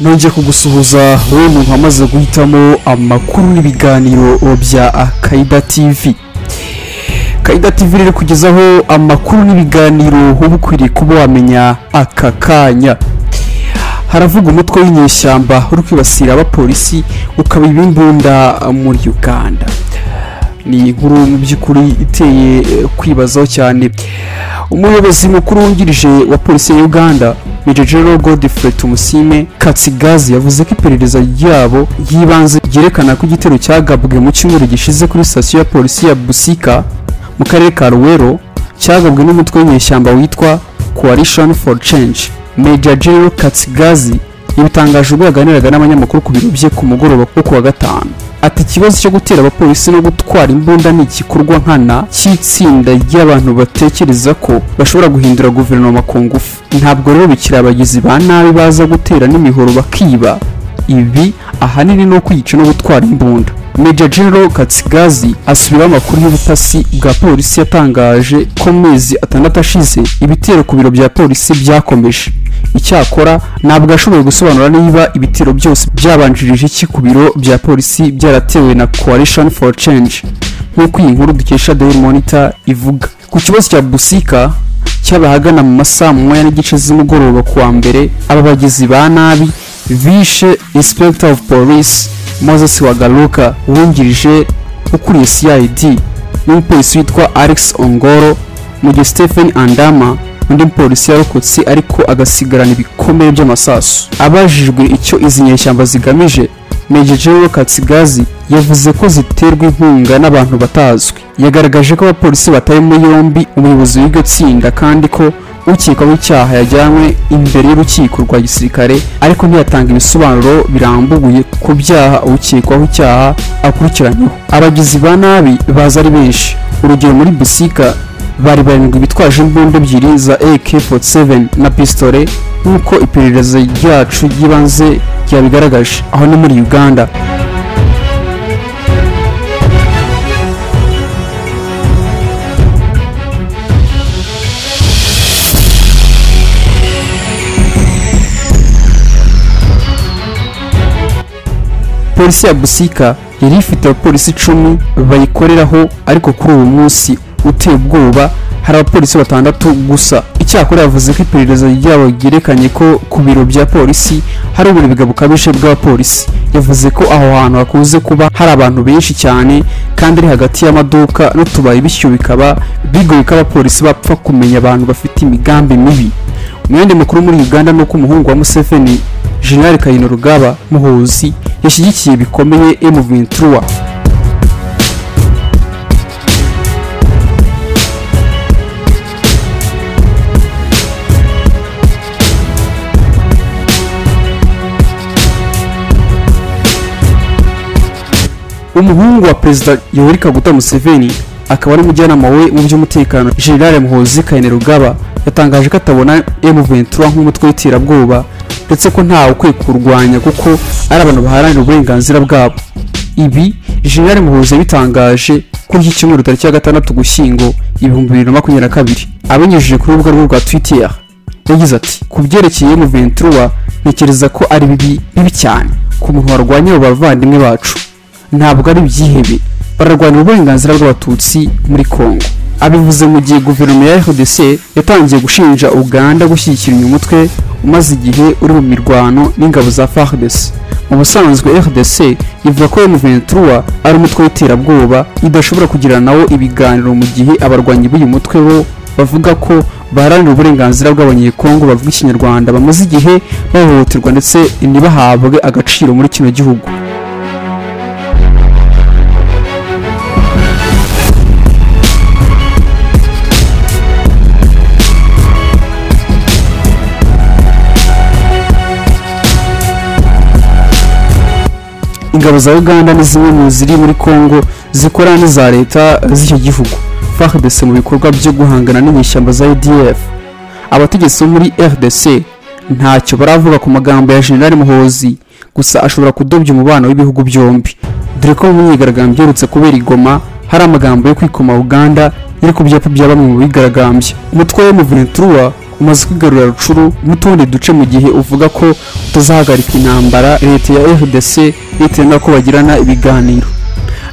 nongeye kugusuhuza wowe muntu wamaze guhitamo amakuru n'ibiganiro bya Kaida TV Kaida TV rero kugezaho amakuru n'ibiganiro uba ukwiriye kuba wamenya aka kanya haravuga umutwe w'inyeshyamba uri kwibasira abapolisi ukaba ibimbunda muri uganda ni inkuru mu by'ukuri iteye eh, kwibazaho cyane umuyobozi mukuru wungirije wa polisi ya uganda Major General Godfrey Tumusime Katsigazi yavuze ko iperereza ryabo ry'ibanze ryerekana ko igitero cyagabwe mu cyumweru gishize kuri sitasiyo ya polisi ya Busika mu karere ka Ruwero cyagabwe n'umutwe w'inyeshyamba witwa Coalition for Change Major General Katsigazi yabitangaje ubwo yaganiraga n'abanyamakuru ku biro bye ku mugoroba wo kuwa gatanu ati ikibazo cyo gutera abapolisi no gutwara imbunda ni igikorwa nkana cy'itsinda ry'abantu batekereza ko bashobora guhindura guverinoma ku ngufu ntabwo rero bikiri abagizi ba nabi baza gutera n'imihoro bakiba ibi ahanini ni ukwica no gutwara imbunda Major General Katsigazi asubiraho amakuru y'ubutasi bwa polisi yatangaje ko mu mezi atandatu ashize ibitero ku biro bya polisi byakomeje icyakora ntabwo ashoboye gusobanura niba ibitero byose byabanjirije iki ku biro bya polisi byaratewe na coalition for change nk'uko iyi nkuru dukesha daily monitor ivuga ku kibazo cya busika cy'abahagana mu masaha mu mwanya n'igice z'umugoroba ku wa mbere aba bagizi ba nabi bishe inspector of police moses wagaruka wungirije ukuriye cid n'umupolisi witwa alex ongoro mu gihe stephen andama undi mupolisi yarokotse ariko agasigarana ibikomere by'amasasu abajijwe icyo izi nyeshyamba zigamije Major General Katsigazi yavuze ko ziterwa inkunga n'abantu batazwi yagaragaje ko abapolisi bataye muri yombi umuyobozi w'iryo tsinda kandi ko ukekwaho icyaha yajyanywe imbere y'urukiko rwa gisirikare ariko ntiyatanga ibisobanuro birambuye ku byaha ukekwaho icyaha akurikiranyweho abagizi ba nabi baza ari benshi urugero muri busika bari barindwi bitwaje imbunda ebyiri za AK47 na pistole nk'uko iperereza ryacu ry'ibanze ryabigaragaje aho ni muri Uganda polisi ya busika yari ifite abapolisi icumi bayikoreraho ariko kuri uwo munsi uteye ubwoba hari abapolisi batandatu gusa icyakora yavuze ko iperereza ryabo ryerekanye ko ku biro bya polisi hari uburibwe bukabije bw'abapolisi yavuze ko aho hantu hakunze kuba hari abantu benshi cyane kandi ari hagati y'amaduka n'utubari bityo bikaba bigoye ko abapolisi bapfa kumenya abantu bafite imigambi mibi umwenda mukuru muri uganda ni uko umuhungu wa museveni jenerali kayino rugaba muhuzi yashyigikiye bikomeye emuventura umuhungu wa perezida yoweri kaguta museveni akaba ari umujyanama we mu by'umutekano generale muhozi kayine rugaba yatangaje ko atabona M23 nk'umutwe w'iterabwoba ndetse ko ntawe ukwiye kurwanya kuko ari abantu baharanira uburenganzira bwabo ibi generale muhozi yabitangaje kuri iki cyumweru tariki ya gatandatu gushyingo ibihumbi bibiri na makumyabiri na kabiri abinyujije kuri urubuga rwe rwa twitter yagize ati ku byerekeye M23 ntekereza ko ari bibi bibi cyane ku muntu warwanya abo bavandimwe bacu ntabwo ari ibyihebe bararwanira uburenganzira bw'abatutsi muri congo abivuze mu gihe guverinoma ya rdc yatangiye gushinja uganda gushyigikira uyu mutwe umaze igihe uri mu mirwano n'ingabo za fardc mu busanzwe rdc ivuga ko m23 ari umutwe w'iterabwoba idashobora kugirana nawo ibiganiro mu gihe abarwanyi b'uyu mutwe bo bavuga ko baharanira uburenganzira bw'abanyekongo bavuga ikinyarwanda bamaze igihe bahohoterwa ndetse ntibahabwe agaciro muri kino gihugu ingabo za uganda ni zimwe mu ziri muri congo zikorana n'iza leta z'icyo gihugu fardc mu bikorwa byo guhangana n'inyeshyamba za adf abategetsi bo muri rdc ntacyo baravuga ku magambo ya jenerali muhozi gusa ashobora kudobya umubano w'ibihugu byombi dore ko mu myigaragambyo iherutse kubera igoma hari amagambo yo kwikoma uganda iri ku byapa bya bamwe mu bigaragambya umutwe wa m23 umaze kwigarura rucuru n'utundi duce mu gihe uvuga ko utazahagarika intambara leta ya fdc bitewe n'uko bagirana ibiganiro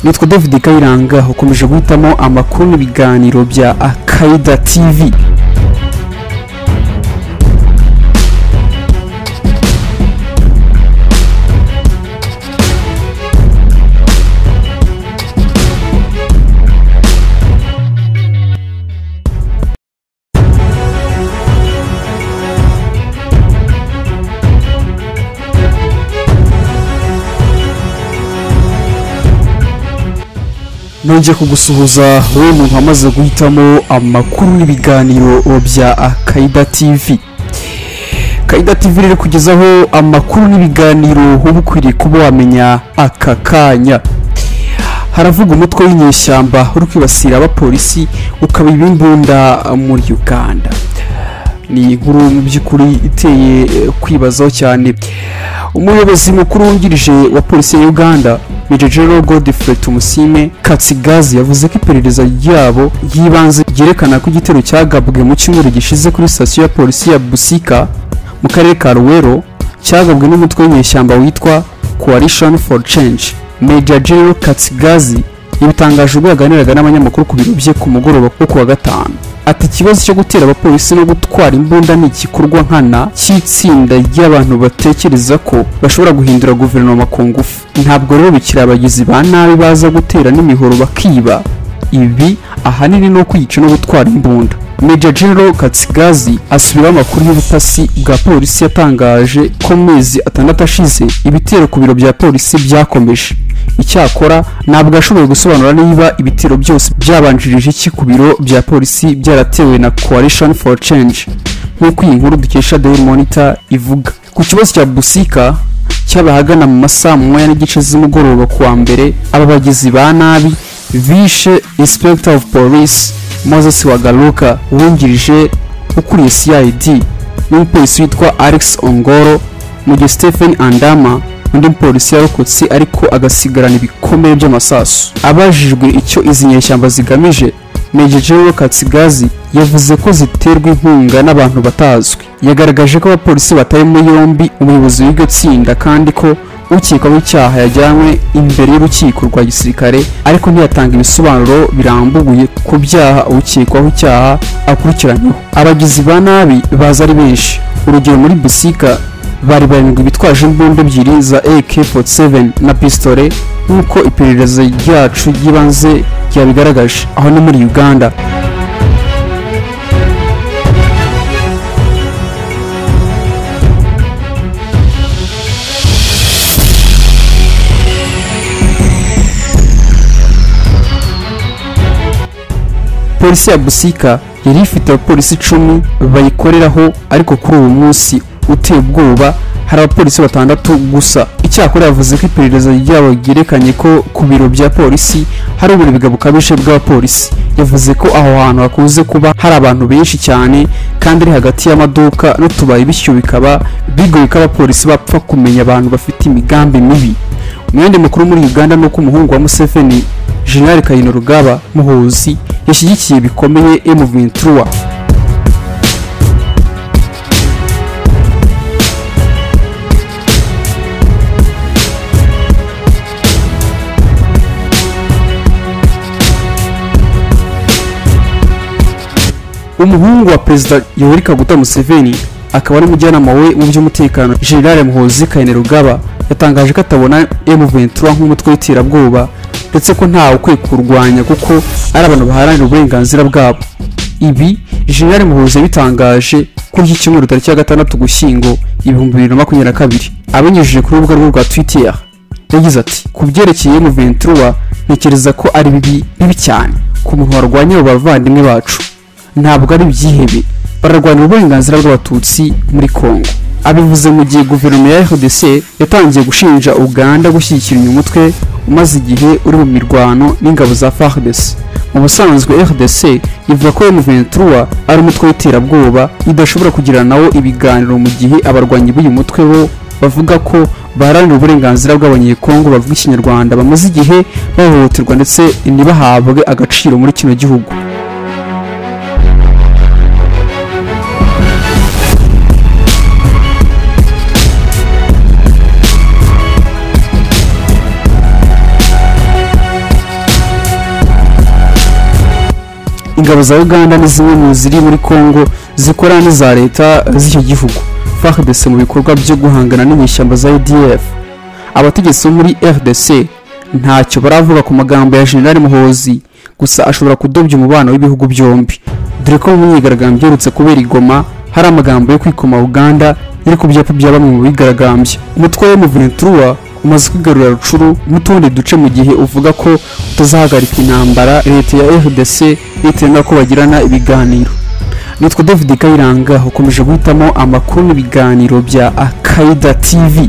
nitwa david kayiranga ukomeje guhitamo amakuru n'ibiganiro bya akaida tv nongeye kugusuhuza wowe muntu wamaze guhitamo amakuru n'ibiganiro bya akaida tv akaida tv rero kugezaho amakuru n'ibiganiro uba ukwiriye kuba wamenya aka kanya haravuga umutwe w'inyeshyamba uri kwibasira abapolisi ukaba ibimbunda muri uganda ni inkuru mu by'ukuri iteye eh, kwibazaho cyane umuyobozi mukuru wungirije wa polisi ya uganda Major General Godfrey Tumusime Katsigazi yavuze ko iperereza ryabo ry'ibanze ryerekana ko igitero cyagabwe mu cyumweru gishize kuri sitasiyo ya polisi ya Busika mu karere ka Ruwero cyagabwe n'umutwe w'inyeshyamba witwa Coalition for Change Major General Katsigazi yabitangaje ubwo yaganiraga n'abanyamakuru ku biro bye ku mugoroba wo kuwa gatanu ati ikibazo cyo gutera abapolisi no gutwara imbunda ni igikorwa nkana cy'itsinda ry'abantu batekereza ko bashobora guhindura guverinoma ku ngufu ntabwo rero bikiri abagizi ba nabi baza gutera n'imihoro bakiba ibi ahanini ni ukwica no gutwara imbunda Major General Katsigazi asubiraho amakuru y'ubutasi bwa polisi yatangaje ko mu mezi atandatu ashize ibitero ku biro bya polisi byakomeje icyakora ntabwo ashoboye gusobanura niba ibitero byose byabanjirije iki ku biro bya polisi byaratewe na coalition for change nk'uko iyi nkuru dukesha daily monitor ivuga ku kibazo cya busika cy'abahagana mu masaha mu mwanya n'igice z'umugoroba ku wa mbere aba bagizi ba nabi bishe inspector of police moses wagaruka wungirije ukuriye cid n'umupolisi witwa alex ongoro mu gihe stephen andama undi mupolisi yarokotse ariko agasigarana ibikomere by'amasasu abajijwe icyo izi nyeshyamba zigamije Major General Katsigazi yavuze ko ziterwa inkunga n'abantu batazwi yagaragaje ko abapolisi batari muri yombi umuyobozi w'iryo tsinda kandi ko ukekwaho icyaha yajyanywe imbere y'urukiko rwa gisirikare ariko ntiyatanga ibisobanuro birambuye ku byaha ukekwaho icyaha akurikiranyweho abagizi ba nabi baza ari benshi urugero muri busika bari barindwi bitwaje imbunda ebyiri za AK47 na pistole nk'uko iperereza ryacu ry'ibanze ryabigaragaje aho ni muri Uganda polisi ya busika yari ifite abapolisi icumi bayikoreraho ariko kuri uwo munsi uteye ubwoba hari abapolisi batandatu gusa icyakora yavuze ko iperereza ryabo ryerekanye ko ku biro bya polisi hari uburibwe bukabije bw'abapolisi yavuze ko aho hantu hakunze kuba hari abantu benshi cyane kandi ari hagati y'amaduka n'utubari bityo bikaba bigoye ko abapolisi bapfa kumenya abantu bafite imigambi mibi umwenda mukuru muri uganda ni uko umuhungu wa museveni jenerali kayino rugaba muhuzi yashyigikiye bikomeye emu vinturuwa umuhungu wa perezida yoweri kaguta museveni akaba ari umujyanama we mu by'umutekano generale muhozi kainerugaba yatangaje ko atabona M23 nk'umutwe w'iterabwoba ndetse ko ntawe ukwiye kurwanya kuko ari abantu baharanira uburenganzira bwabo ibi generale muhozi yabitangaje kuri iki cyumweru tariki ya gatandatu ugushyingo ibihumbi bibiri na makumyabiri na kabiri abinyujije kuri urubuga rwe rwa twitter yagize ati ku byerekeye M23 ntekereza ko ari bibi bibi cyane ku muntu warwanya abo bavandimwe bacu ntabwo ari ibyihebe bararwanira uburenganzira bw'abatutsi muri congo abivuze mu gihe guverinoma ya rdc yatangiye gushinja uganda gushyigikira uyu mutwe umaze igihe uri mu mirwano n'ingabo za fardc mu busanzwe rdc ivuga ko m23 ari umutwe w'iterabwoba idashobora kugirana nawo ibiganiro mu gihe abarwanyi b'uyu mutwe bo bavuga ko baharanira uburenganzira bw'abanyekongo bavuga ikinyarwanda bamaze igihe bahohoterwa ndetse ntibahabwe agaciro muri kino gihugu ingabo za uganda ni zimwe mu ziri muri congo zikorana n'iza leta z'icyo gihugu fardc mu bikorwa byo guhangana n'inyeshyamba za udf abategetsi bo muri rdc ntacyo baravuga ku magambo ya generali muhozi gusa ashobora kudobya umubano w'ibihugu byombi dore ko mu myigaragambyo iherutse kubera igoma hari amagambo yo kwikoma uganda iri ku byapa bya bamwe mu bigaragambya umutwe wa muventura umaze kwigarurira rucuru n'utundi duce mu gihe uvuga ko utazahagarika intambara leta ya rdc nitenda ko bagirana ibiganiro nitwa david kayiranga ukomeje guhitamo amakuru n'ibiganiro bya akaida tv